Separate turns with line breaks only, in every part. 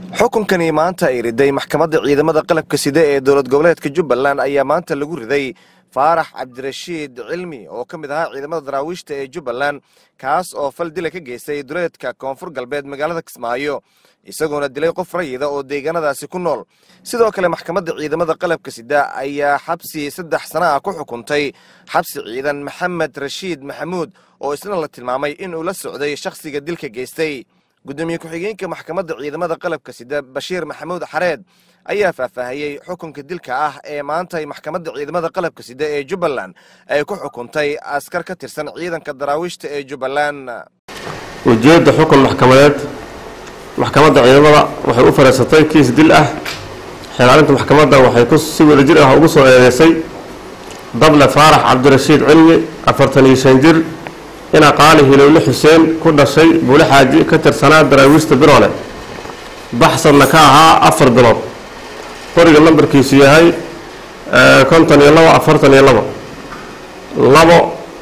xukunkani maanta ay riday maxkamadda ciidamada qalabka sida ee dowlad goboleedka jubbaland ayaa maanta lagu riday faarax cabdirashiid cilmi oo ka mid ahaa ciidamada daraawiishta ee jubbaland kaas oo fal dila ka geystay duleedka koonfur galbeed magaalada kismaayo isagoona dilay qof rayida oo deegaanadaasi ku nool sidoo kale maxkamadda ciidamada qalabka sida ayaa xabsi saddex sana ah ku xukuntay xabsi ciidan maxamed rashiid maxamuud oo isna la tilmaamay inuu la socday shakhsiga dilka geystay gudoomiye ku-xigeenka maxkamadda ciidamada qalabka sida bashiir maxamuud xareed ayaa faahfaahiyey xukunka dilka ah ee maanta maxkamadda ciidamada qalabka sida ee jubbaland ay ku xukuntay askar ka tirsan ciidanka daraawiishta ee jubbaland
ujeedda xukun maxkamadeed maxkamadda ciidamada waxay u fariisatay kiis dil ah xeelaalinta maxkamadda waxay si wadajir ah ugu soo eedeysay dable faarax cabdirashiid cilmi afartan iyo shan jir ina qaali hilowle xuseen ku dhashay buule xaaji ka tirsanaa daraawiishta biroole baxsadna ka ahaa afar bilood qoriga nambarkiisu yahay konton iyo labo afartan iyo labo labo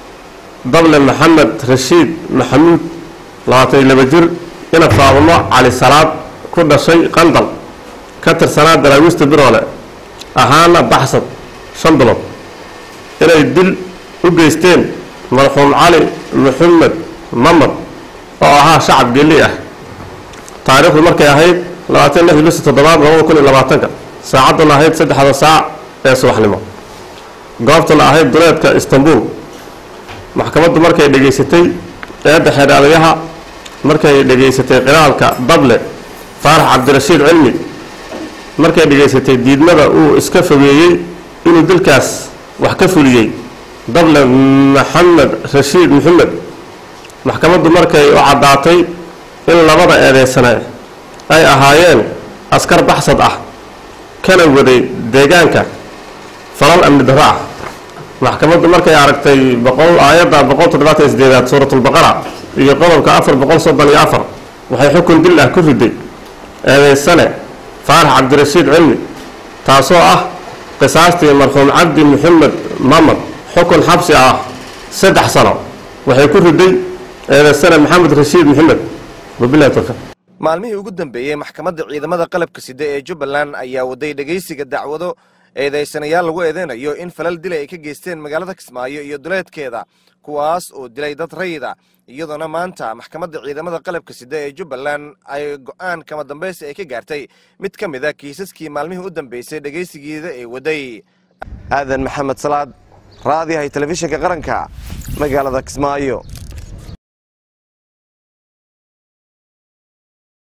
dable maxamed rashiid maxamuud labaatan iyo laba jir ina faabamo cali salaad ku dhashay qandal ka tirsanaa daraawiishta biroole ahaana baxsad shan bilood inay dil u geysteen marxuum cali maxamed mamad oo ahaa shacab gelli ah taariikhdu markay ahayd labaatan lix bisi toddobaad labada kun iyo labaatanka saacadduna ahayd saddexda saac ee subaxnimo goobtuna ahayd duleedka istanbul maxkamaddu markay dhegaysatay eedda xeedhaadayaha markay dhegaysatay qiraalka dable faarax cabdirashiid cilmi markay dhegaysatay diidmada uu iska fogeeyey inuu dilkaas wax ka fuliyey dable maxamed rashiid maxamed maxkamaddu markay u caddaatay in labada eedeysane ay ahaayeen askar baxsad ah kana waday deegaanka falal amni darro ah maxkamaddu markay aragtay boqol aayadda boqol toddobaatan iyo sideedaad suuratulbaqara iyo qodobka afar boqol soddon iyo afar waxay xukun dil ah ku riday eedeysane faarax cabdirashiid cilmi taasoo ah qisaastii marxuum cabdi maxamed mamad xukun xabsi ah saddex sano waxay ku riday eedeysane maxamed rashiid maxamed wabilahi tawfiiq
maalmihii ugu dambeeyey maxkamadda ciidamada qalabka sida ee jubbaland ayaa waday dhegaysiga dacwado eedaysanayaal lagu eedeynayo in falal dila ay ka geysteen magaalada kismaayo iyo duleedkeeda kuwaas oo dilay dad rayida iyadoona maanta maxkamadda ciidamada qalabka sida ee jubbaland ay go'aan kama dambaysi ay ka gaartay mid ka mid a kiisaskii maalmihii u dambeysay dhegaysigeeda ee waday aadan maxamed salaad raadiyahay telefishinka qaranka magaalada kismaayo